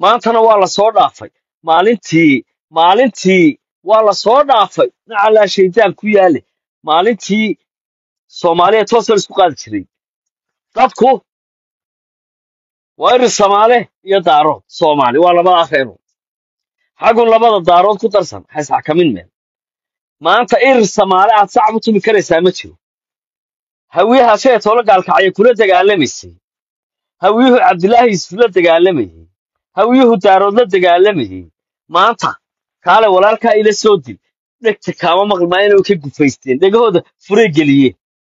maantana waa la soo dhaafay maalintii maalintii waa la soo dhaafay nacalaa shaydaan ku yaale maalintii soomaaliya toosoo isku qaadi jiray dadku waa irir samaale iyo daarood soomaali waa labada afeerood xagun labada daarood ku darsan hays xakamin meel maanta irir samaale aad sacab u tumi karaysaa ma jiro hawiyaha shee toola gaalkacyo kula dagaalamaysay hawiyuhu cabdilaahi yusuf la dagaalamayey hawiyuhu daarood la dagaalamayey maanta kaale walaalkaa ila soo dil dhegta kaama maqlmaa inay ka gufaysteen dhegahooda furay geliyeen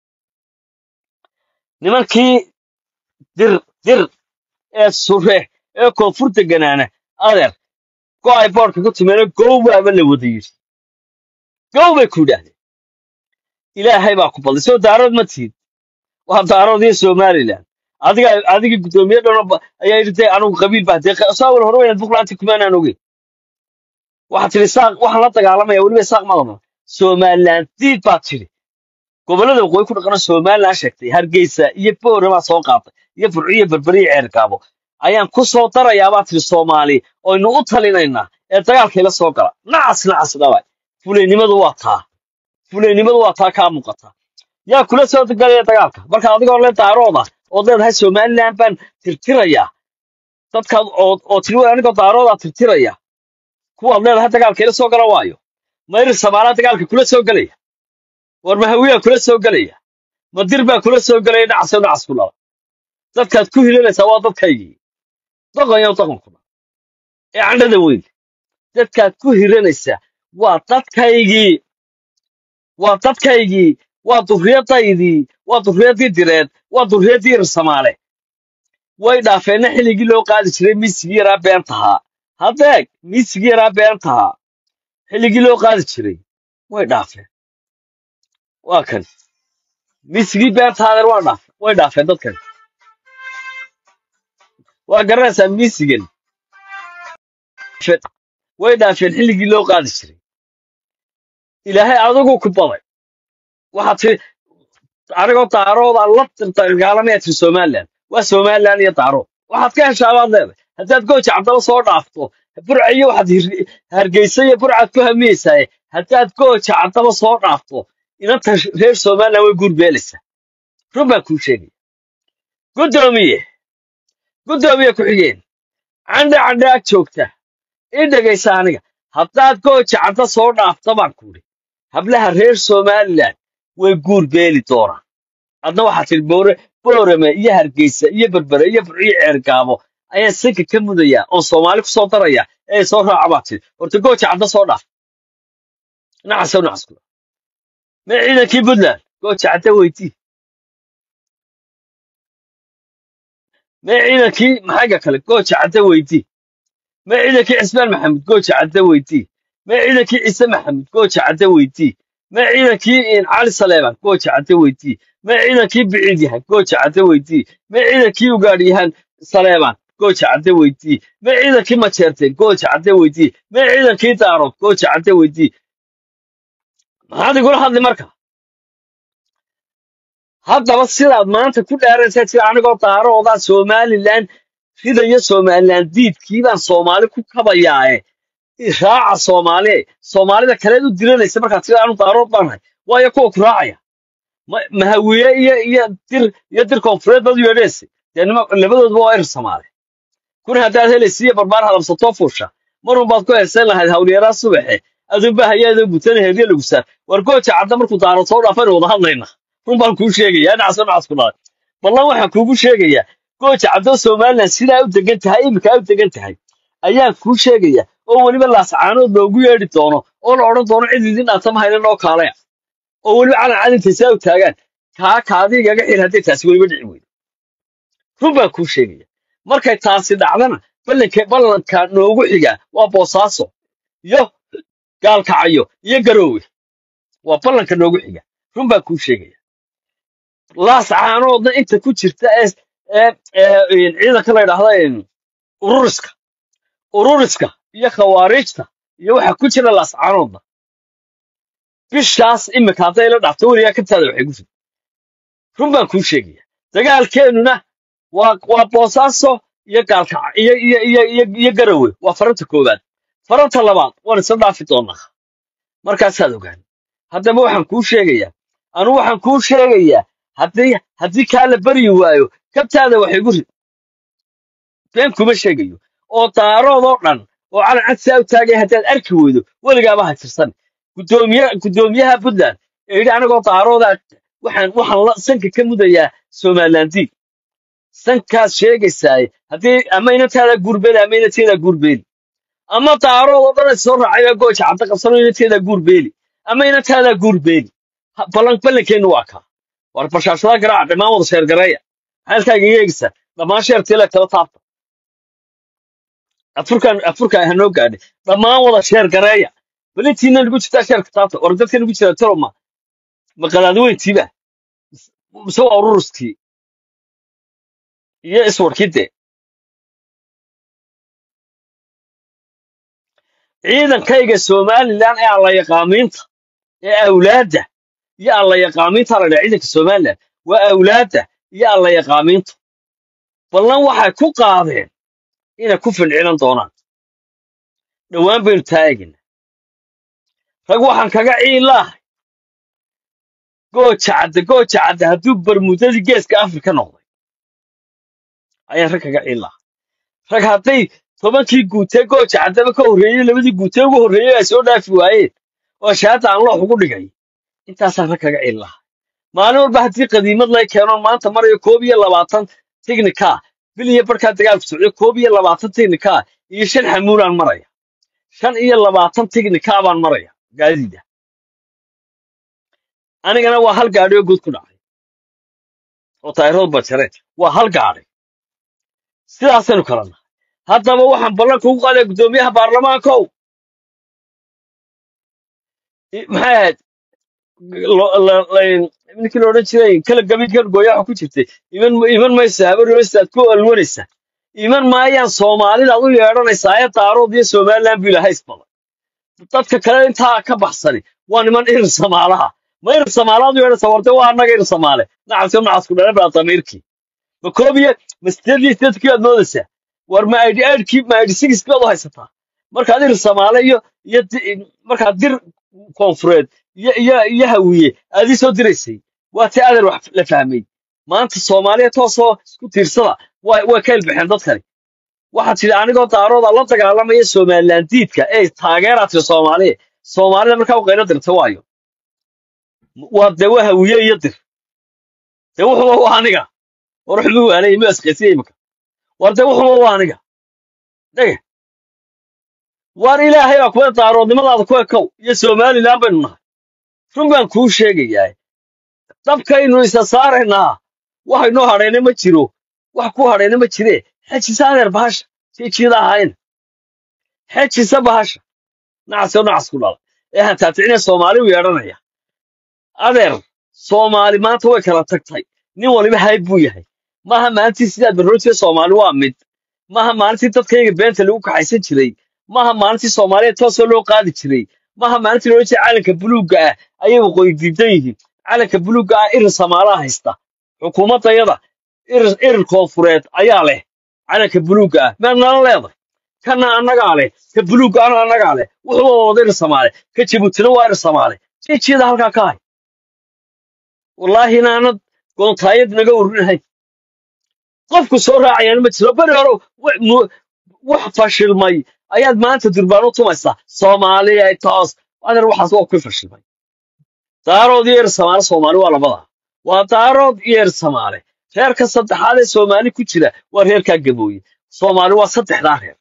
nimankii dir dir ee sure ee koonfur deganaana adeer go ay boodhka ku timeeno gow baaba la wada yidhi gow bay ku yidhaahdeen ilaahay baa ku badlay soo daarood ma tiid waa daarood iyo somalilan adiga adiga guddoomiye dhano ayaa yidhi dee anugu qabiil baa dee saawal hore waynaad buqlaanti kumaanaan ogeyn waxaad tidhi saaq waxaan la dagaalamaya weliba saaq madama somalilan diid baad tidhi gobollada waqooyi ku dhaqana somalilan sheegtay hargeysa iyo boore baa soo qaatay iyo furciyo berberiyo ceerkaabo ayaan ku soo darayaa baad tidhi soomaali oynu u talinaynaa ee dagaalkayla soo gala nacas nacas dhaway fulaynimadu waa taa fulaynimadu waa taa kaa muuqata yaa kula soo galaya dagaalka marka adigoo le daarooda ood leedahay somalilan baan tirtirayaa dadkaad oo oo tiri "Waa anigoo daaroodaa tirtiraya kuwaad leedahay dagaalka ila soo gala waayo mayri samaalaa dagaalka kula soo gelaya war mahawiyaa kula soo gelaya madir baa kula soo gelaya dhacso dhacas ku dhala dadkaad ku hilanaysaa waa dadkaygii doqonyo doqonkuna ee candhada weyn dadkaad ku hiranaysaa waa dadkaygii waa dadkaygii waa durriyadaydii waa durriyaddii direed waa durriyaddii irsamaale way dhaafeenna xilligii loo qaadi jiray miisigii yaraa beentahaa haddeeg miisigii yaraa beentahaa xilligii loo qaadi jiray way dhaafeen waa kan miisigii beentahaa adeer waa dhaafeen way dhaafeen dadkan waa garanaysaa miisigan Fe- way dhaafeen xilligii loo qaadi jiray ilaahay adigu ku baday waxaad tiri anigoo daarooda la dagaalamaya tiri somalilan waa somalilan iyo daarood waxaad ka heshaa baad leedahay haddaad gooja cabdaba soo dhaafto burcayo waxaad hir- hargeysa iyo burcaad ku hamiyeysaa haddaad gooja cabdaba soo dhaafto inanta reer somalilan way guurbeelaysaa run baan kuu sheegaya guddoomiye guddoomiye ku-xigeen candhe candhe ag joogta ii dhegaysa aniga haddaad gooja cabda soo dhaafto baan kuudhi hablaha reer somalilan way guur beeli doonaan adna waxaa tidhi boore boorame iyo hargeysa iyo berbere iyo burciyo ceergaabo ayaan sanka ka mudayaa oon soomaali ku soo daraya ee soo raaca baa tidhi horta gooja cadda soo dhaaf nacasow nacas kula mee ciidankii puntland gooja cadda weydii mee ciidankii maxayga kale gooja cadda weydii mee ciidankii cismaan maxamed gooja cadda weydii mee ciidankii ciise maxamed gooja cadda weydii mee ciidankii in cali saleeman gooja cadda weydii mee ciidankii biciid yahay gooja cadda weydii mee ciidankii ugaadhyahan saleeman gooja cadda weydii mee ciidankii majeerteen gooja cadda weydii mee ciidankii daarood gooja cadda weydii maxaad igula hadli marka haddaba sidaad maanta ku dheeraysaa jira anigoo daaroodaa somalilan ridayo somalilan diidkii baan soomaali ku kabayaae raaca soomaali soomaalida kaleed u diranaysa markaad tira anu daarood baanahay waayo kuwa ku raacaya ma- mahawiye iyo iyo dir iyo dir koonfureed bad u yeedhaysa dee nima labadoodba waa ir soomaali kuna haddaad helaysa iyo barbaar hadabsatoo fuusha marun baad ku heesan lahayd hawlyaraa subaxe adunba hayaadoo gutana heriye lagu saar war gooja cadda markuu daaro soo dhaafaynu wada hadlayna run baan kuu sheegayaa dhacso dhacas ku dhaay ballan waxaan kuugu sheegayaa gooja caddo somalilan sidaa u degan tahay iminkaa u degan tahay ayaan kuu sheegaya oo weliba laascaanood loogu yeedhi doono oo la odhan doono cid idin dhaanta ma haynan oo kaalaya oo weliba calan cadintay saa u taagaan kaa kaadigaga xir hadday taasi weliba dhici weydo run baan kuu sheegaya markay taasi dhacdana ballanka ballanka noogu xiga waa boosaaso iyo gaalkacayo iyo garoowe waa ballanka noogu xiga run baan kuu sheegaya laascaanoodna inta ku jirta ee ee ee ciidanka la yidhaahda een, ururiska ururiska iyo khawaariijta iyo waxa ku jira laascaanoodna bishaas imika hadday la dhaafto weligaa kabtaada waxay ku jirta run baan kuu sheegaya dagaalkeennuna waa waa boosaaso iyo gaalkac iyo iyo iyo iyo iyo garawe waa faranta koowaad faranta labaad waan isla dhaafi doonaa markaasaad ogaan haddaba waxaan kuu sheegayaa anu waxaan kuu sheegayaa haddii haddii kaa la baryi waayo kabtaada wax igu rid been kuma sheegayo oo daaroodoo dhan oo calan cadsaa u taagay haddaad arki weydo weligaaba ha tirsan gudoomiye gudoomiyaha puntland ee yidhi anagoo daarooda waxaan waxaan la sanka ka mudayaa somalilandiin sankaas sheegaysaaye haddii ama inantaada guurbeeli ama inanteeda guurbeeli ama daarood oo dhan soo raacay gooja cadda qabsano inanteeda guurbeeli ama inantaada guurbeeli Ha- ballan ballankeennu waa kaa war bashaashada garaaca dhammaan wada sheergareeya maxaadkaaga iga eegaysaa dhammaan sheertiila kala taabta afurkan afurka ha noo gaadhay dhammaan wada sheergareeya bal intiina nagu jirtaa sheerka taabta war dadka nagu jira toloma ma qadaadweyntiiba mise waa ururuskii iyo iswarkii dee ciidankayga somalilan ee alla yaqaamiinta ee awlaadda iyo alla yaqaamiinta la dhaha ciidanka somalilan waa awlaadda iyo alla yaqaamiintu ballan waxay ku qaadeen inay ku fincilan doonaan dhowaan baynu taagina rag waxaan kaga ciilaahay gooja cadde gooja cadde hadduu barmuudadii geeska afrika noqday ayaan rag kaga ciilaahay rag hadday tobankii guutee gooja caddaba ka horreeyey labadii guutee ugu horreeyey ay soo dhaafi waayeen oo shahaada aan loox ugu dhigay intaasaan rag kaga ciilaahay maalin walba haddii qadiimad lay keeno maanta marayo koob iyo labaatan tignika bil iyo barkaa dagaalku socdo koob iyo labaatan tignika iyo shan xamuulaan maraya shan iyo labaatan tignika baan maraya gaadiida anigana waa hal gaadhi oo guud ku dhacay oo taayiradu bajareen waa hal gaadhi sidaasaynu kala nahay haddaba waxaan ballan kugu qaaday guddoomiyaha baarlamaankow i- maxay ahayd lo- la- la- ninkii la odhan jiray kala gabiidkan gooyaha ku jirtay iman iman maysa habarmaysaad ku alwanaysa iman maayaan soomaalidaad u yeedhanaysaa ee daarood iyo somaliland buu ilahay isbaday dadka kale intaa ka baxsani waa niman irir samaalaha ma irir samaalaad u yeedhanaysaa warde waa annaga irir samaale nacabti nacasku dhala baa damiirkii ma koob iyo ma sideed iyo sideedkii baad moodaysaa war ma aidhi aidhkii ma aidhi sigiskii baad u haysataa markaad irir samaale iyo iyo di- markaad dir koonfureed iyo iyo iyo hawiye aad ii soo diraysay waa tii adeer wax la fahmay maanta soomaaliya toosoo isku tiirsada way way ka ilbaxeen dadkani waxaad tidhi anigoo daarooda la dagaalamaya somaliland diidka ee taageeraad tiri soomaaliya soomaalida markaa u qaylo dirta waayo waa dee waa hawiye iyo dir dee wuxuba waa aniga war wuxuba waanay ma asqaysiya imika war dee wuxuba waa aniga dhege war ilaahay baa kuwa daaroodnimadaada ku ekow iyo somaliland baynu nahay run baan kuu sheegayaa dabkaynu isa saaraynaa wax inoo hadhayna ma jiro wax ku hadhayna ma jire xejisa adeer bahasha jiijiyada ahayn xejisa bahasha nacasoo nacas ku dhala ee hantaaticiina soomaali u yeedhanaya adeer soomaali maanta way kala tagtay nin waliba hayb buu yahay maaha maalintii sidaad barroortiya soomaali waa mid maaha maalintii dadkayga beenta lagu kaxaysan jiray maaha maalintii soomaaliya toosoo loo qaadi jiray maaha maalintii loola jeeda calanka buluugga ah ayay waqooyi diidan yihiin calanka buluugga ah irir samaalaha haysta xukuumaddayada irir irir koonfureed ayaa leh calanka buluugga ah meed nala leedahay kana annagaa leh ka buluugga ana annagaa leh wuxuuba wada irir samaale ka jabuutina waa irir samaale jiijiyada halkaa ka hay wallaahi inaanad goontaayad naga urinahay qofku soo raacayaan ma jiro beri hore wa- mu- wax fashilmay ayaad maanta durbaan u tumaysaa soomaaliya toos adeer waxaas waa ku fashilmay daarood iyo eer samaale soomaali waa labada waa daarood iyo eer samaale reerka saddexaad ee soomaali ku jira waa reerkaa gabooye soomaali waa saddexdaa reer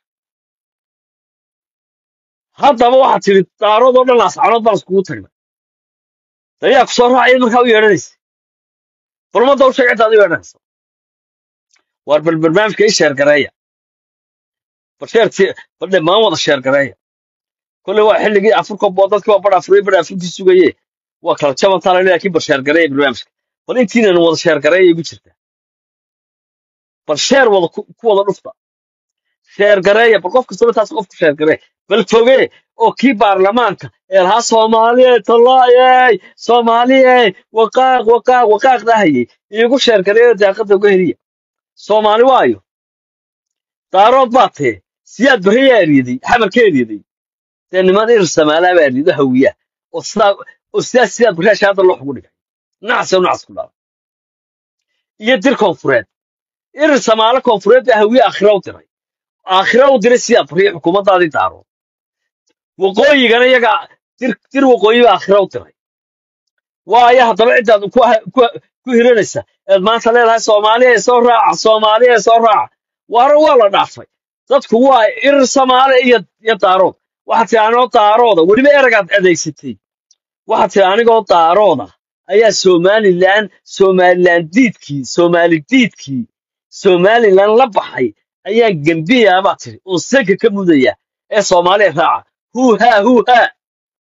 haddaba waxaad tidhi daarood oo dhan ascanood baan iskugu tagnay dayaa ku soo raacaya markaa u yeedhanaysa balmadda u sheeg ciddaad u yeedhanaysa waar bal barnaamijka ii sheergareeya bal sheerti bal dhammaan wada sheergareeya kolley waa xilligii afurka boo dadkii waa badh afuriye badh afurkii sugaye waa kala jabantaa la laakiin bal sheergareeya barnaamijka bal intiinan wada sheergareeya igu jirta bal sheer wada ku ku wada dhufta sheergareeya bal qof kastaba taas qofku sheergareeya bal foge oo kii baarlamaanka ee lahaa soomaaliye tallaayey soomaaliye waqaaq waqaaq waqaaq dhahayey iigu sheergareeya daaqadda uga heliya soomaali waayo daarood baa tee siyaad barriyaa eryaday xamarka eryaday dee niman irir samaalaa baa eryado hawiya oo sidaa oo sidaa siyaad barriyaa shaada loo xugu dhigay nacase u nacas ku dhaala iyo dir koonfureed irir samaalo koonfureed baa hawiye aakhira u diray aakhira u diray siyaad barriya xukuumaddaadii daarood waqooyigana iyaga dir dir waqooyi baa aakhira u diray waayo haddaba ciddaad ku ku ku hiranaysa eed maanta leedahay soomaaliya ee soo raaca soomaaliya ee soo raaca waana waa la dhaafay dadku waa irir samaale iyo iyo daarood waxaad tihi anigoo daarooda weliba eragaad adeegsatay waxaad tihi anigoo daarooda ayaa somalilan somalilan diidkii somaali diidkii somalilan la baxay ayaan gembiyaa baad tihi oo sanka ka mudaya ee soomaaliya raaca huu haa huu haa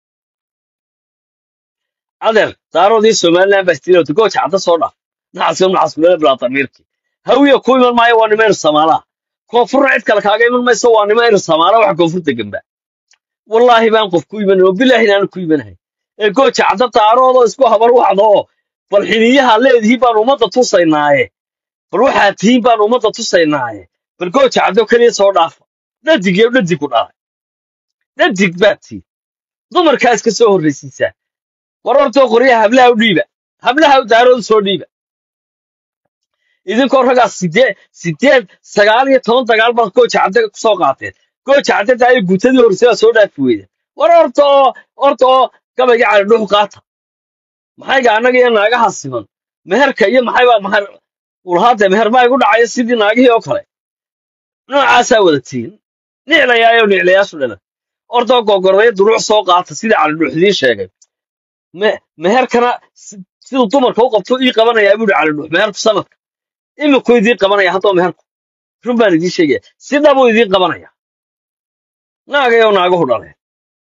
adeer daaroodii somalilan baa istiriyota gooja cadda soo dhaaf naxaska naxaskulele bilaa damiirki hawiya ku iman maayo waa nima ir samaalaha koonfurna cid kale kaaga iman mayso waa nima ir samaala waxa koonfurta gamba wallaahi baan qof ku iman oo bilaahi inaan ku imanahay ee gooja cadda daaroodoo isku habar wacda oo bal xiniyaha leedihiin baan ummadda tusaynaaye bal waxaad tihiin baan ummadda tusaynaaye bal gooja caddo keliya soo dhaafa dhadig iyo dhadig ku dhalay dhadig baad tihiin dumarkaa iska soo horraysiisaa war hortoo qoryaha hablaha u dhiiba hablaha daaroodu soo dhiiba idinkoo raggaa sideed sideed sagaal iyo toban dagaal baad gooja cadde ku soo qaateen gooja cadde daayo guutadii horreysay baa soo dhaafi weyda war horta oo horta oo gabayga cali dhuux qaata maxayga annaga iyo naagaha siman meherka iyo maxay baa mahar ulhaade meher baa igu dhacaya sidii naagihii oo kale noocaasaa wada tihin niclayaayo niclayaashu dhalan ordoo gogordaya duruuc soo qaata sidii cali dhuux idiin sheegay me- meherkana si- siduu dumarka u qabto ii qabanayaa buuhi cali dhuux meherku sanadka imikuu idiin qabanaya haddoo meherku run baan idiin sheegaya si dhabuu idiin qabanaya naagayo naaguhu dhaleen